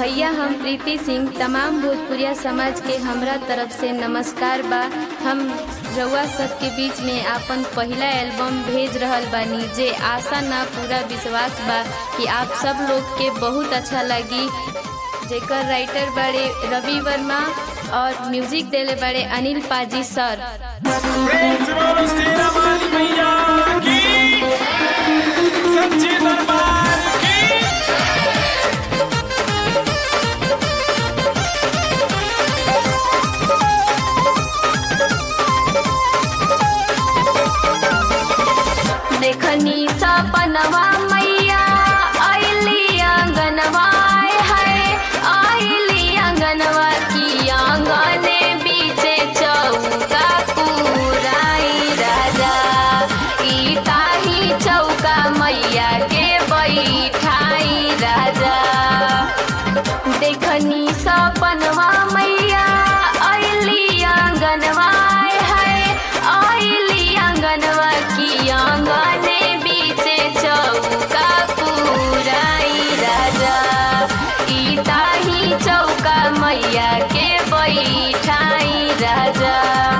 भैया हम प्रीति सिंह तमाम भोजपुरिया समाज के हमरा तरफ से नमस्कार बा हम रउआ सबके बीच में आपन पहला एल्बम भेज रहल बानी जे आशा ना पूरा विश्वास बा कि आप सब लोग के बहुत अच्छा लगी जेकर राइटर बड़े रवि वर्मा और म्यूजिक देले बड़े अनिल पाजी सर प्रेम से बोलो शेरा वाली मैया की सच्चे दरबार की देखनी सपनवा मैया आइली आंगनवा है आइली आंगनवा की आंगने बीचे चौका पुराई राजा ई ताही चौका मैया के बैठाई राजा देखनी सपनवा मैया आइली आंगनवा है आइली आंगनवा की आंगने बीचे चौका पुराई राजा ई ताही चौका मैया के बैठाई राजा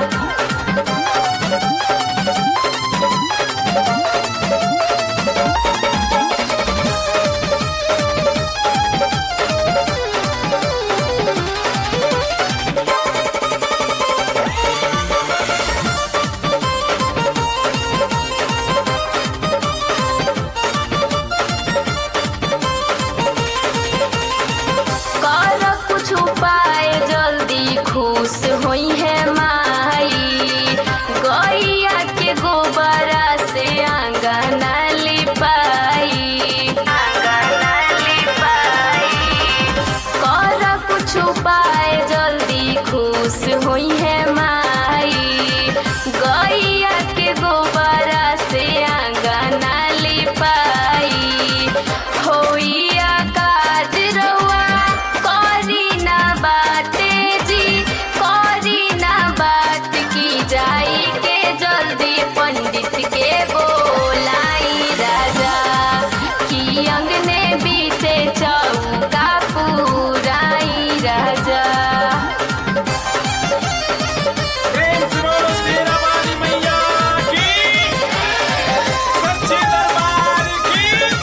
कर कुछ उपाय जल्दी खुश होई है माई गैया के गोबरा से आंगना लिपाई आंगना लिपाई कर कुछ उपाय जल्दी खुश होई है माई गैया के गोबरा से आंगना लिपाई होइया काज रउआ करी ना बाटे जी करी ना बात की जाई के जल्दी पंडित के बोलाई राजा की अंगने बीचे चौका पुराई राजा प्रेम से बोलो शेरा वाली मैया की सच्चे दरबार की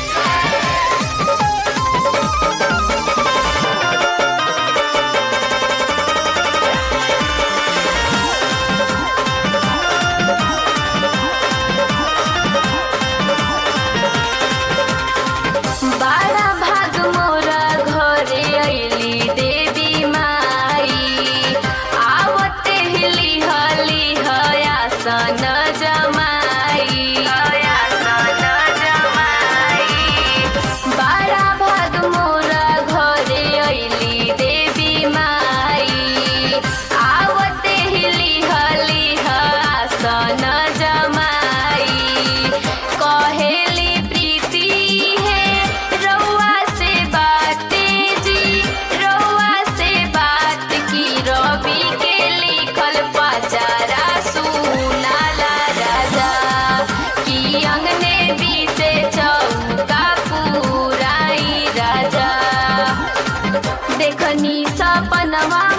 बारा भाग मोरा घरे अइली देवी माई आवते हिली हली हयासन जमाई हयासन जमाई बारा भाग मोरा घरे अइली देवी माई आवते हिली हली हयासन जमाई कहेली प्रीति है रउआ से बाते जी रउआ से बात की रवि के लिखल पचारा सुनाला राजा की अंगने बीचे चौका पुराई राजा देखनी सपनवा